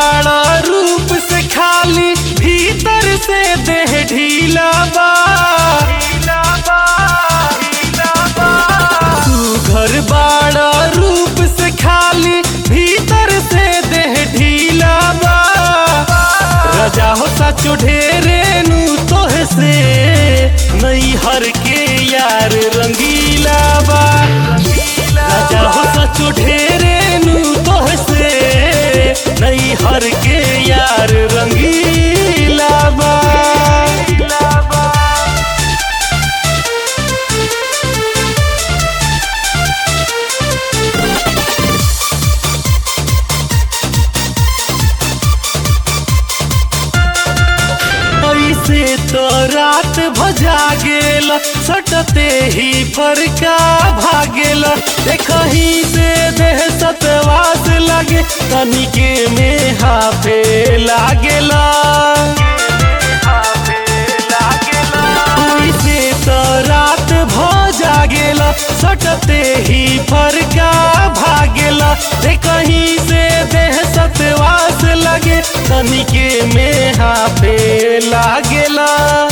बाड़ा रूप से खाली भीतर से देह ढीला बा तू घर बाड़ा रूप से खाली भीतर से देह ढीला बा राजा हो सचो ढेरे नु तोह से नई हर के यार रंगीला बा राजा हो सचो ढेरे नु तोह से नई हर के यार रंगीला बा ऐसे तो रात भजा गेल सटते ही फरका भागेल देखही से देह सतवास लगे तनिके में हाफे लागेला ऐसे तो रात भजा गेल सटते ही फरका भागेला देखही से देह सतवास लगे तनिके में हाफे लागेला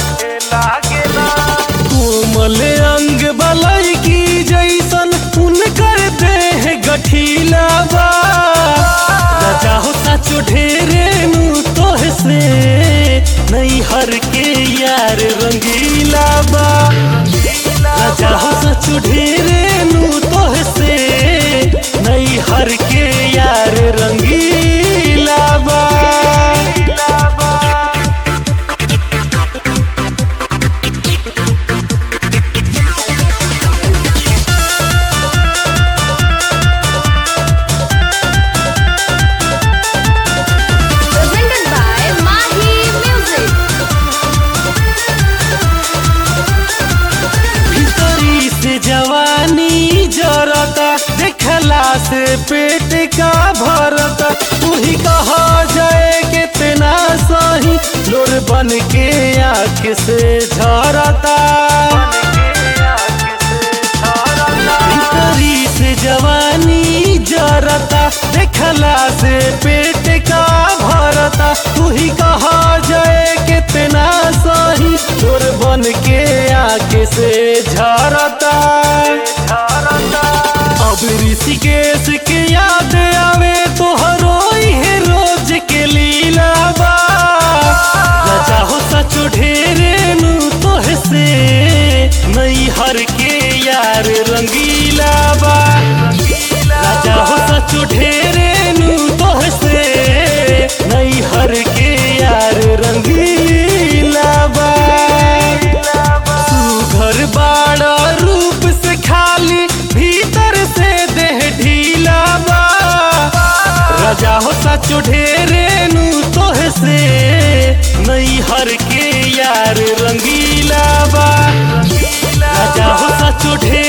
कोमल अंग बलई की जैसन उनकर देह गठीला बा राजा हो सचो ढेरे नु तोह से नहीं हर के यार रंगीला बा राजा हो सचो ढेरे नु तोह से नहीं हर के यार रंगीला बा Presented by Mahi Music. भीतरी से जवानी जरता देखला से पेट का भरता तू ही कहा जाए कितना सही लोर बन के आँख से झरता भीतरी से जवानी जरता देखला से पेट का भरता तू ही कहा जाए कितना सही चोर बन के आके से झरता अब ऋषिकेश के याद आवे तो हरोई है रोज के लीला बा राजा हो सचो ढेरे नु तोह से नई हर के यार रंगीला बा राजा हो सचो ढेरे नु तोह से नई हर के यार रंगीला बा तू घर बाड़ा रूप से खाली भीतर से देह ढीला बा राजा हो सचो ढेरे नु तोह से नई हर के यार रंगीला बा राजा हो सचो ढेरे